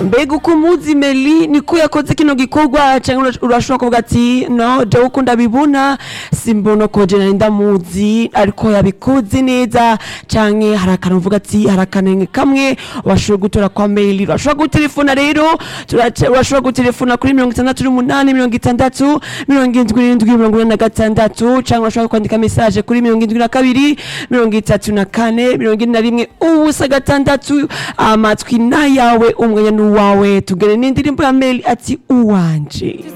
mbega uko umuzi meli niko yakoze kino gikorwa cyangwa urashobora kuvuga ati no jewe uko ndabibona simbona ko je nari ndamuzi ariko yabikoze neza canke hari akantu uvuga ati hari akanenge kamwe washobora gutora kwa meli urashobora gutelefona rero turaca- urashobora gutelefona kuri mirongo itandatu n'umunani mirongo itandatu mirongo indwi n'indwi mirongo ine na gatandatu cyangwa urashobora kwandika mesaje kuri mirongo indwi na kabiri mirongo itatu na kane mirongo ine na rimwe ubusa gatandatu amatwi n'ayawe umwanya n'uwawe tugere n'indirimbo ya meli ati uwanje